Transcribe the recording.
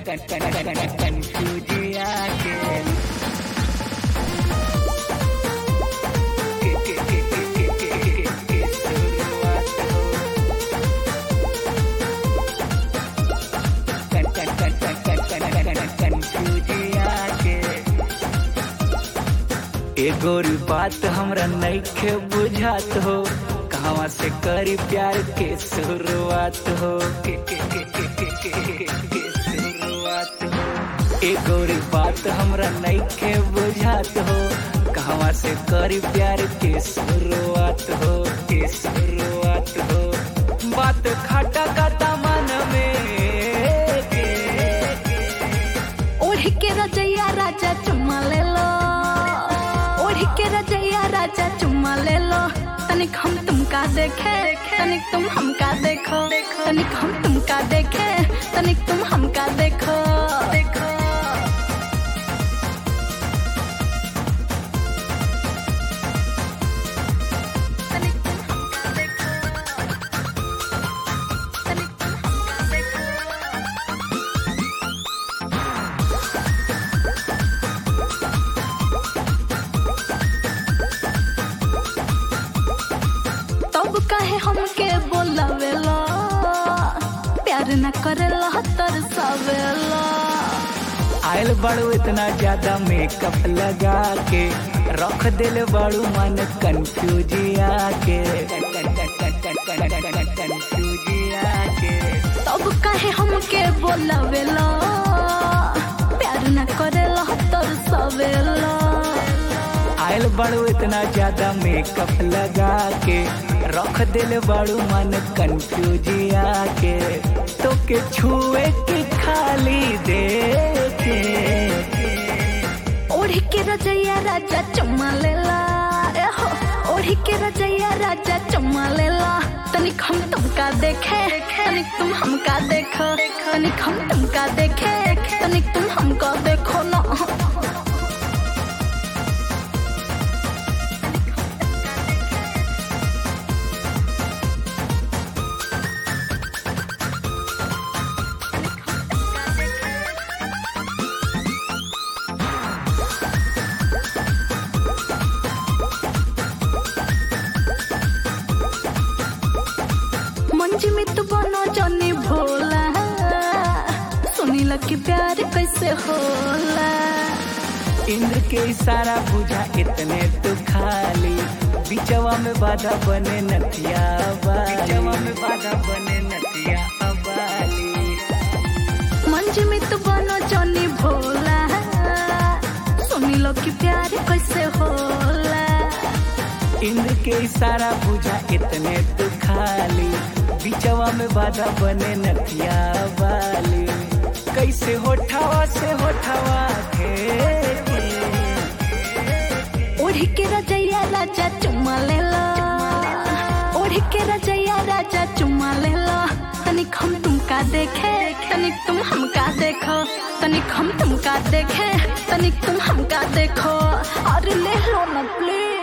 कंफ्यूजिया के कंफ्यूजिया के एगोरी बात हमरा नइखे बुझात हो कहवा से करी प्यार के शुरुआत हो के के के के के के के के शुरुआत हो एगोरी बात हमरा नइखे बुझात हो कहवा से करी प्यार के शुरुआत हो के शुरुआत हो बात खटा का मन में के ओढ़ के रजैया राजा चुम्मा ले लो ओढ़ के रजैया राजा चुम्मा ले लो तनिक हम तुमका देखे तनिक तुम हमका देखो तनिक हम तुमका देखे तनिक तुम हमका देखो देखो तनिक तुम हमका देखो तनिक तुम हमका देखो तब काहे हमके बोलावेला प्यार न करेला तरसावेला आयल बड़ू इतना ज्यादा मेकअप लगा के रख दिल बड़ू मन कंफ्यूजिया के कंफ्यूजिया के तब काहे हमके बोलावेला प्यार न करेला तरसावेला आयल बड़ू इतना ज्यादा मेकअप लगा के रख दिल बड़ू मन कंफ्यूजिया के तो के छुए के खाली दे के ओढ़ के रजैया राजा चुम्मा लेला ए हो ओढ़ के रजैया राजा चुम्मा लेला तनिक हम तुमका देखे तनिक तुम हमका देखो तनिक हम तुमका देखे तनिक तुम हमको देखो ना मंज में तू बनो जानी भोला सुनी लकी प्यार कैसे होला इंद्र के इशारा बुझा इतने तो खाली बिचवा में बाधा बने नथिया बिचवा में बाधा बने नथिया अबाली मंज में तू बनो जानी भोला सुनी लकी प्यार कैसे होला इंद्र के इशारा बुझा इतने तो खाली बिचवा में बाधा बने नथिया वाली कैसे होठावा से होठावा थे ओढ़ के रजैया राजा चुम्मा लेला ओढ़ के रजैया राजा चुम्मा लेला तनिक हम तुमका देखे तनिक तुम हमका देखो तनिक हम तुमका देखे तनिक तुम हमका देखो अरे ले लो ना प्लीज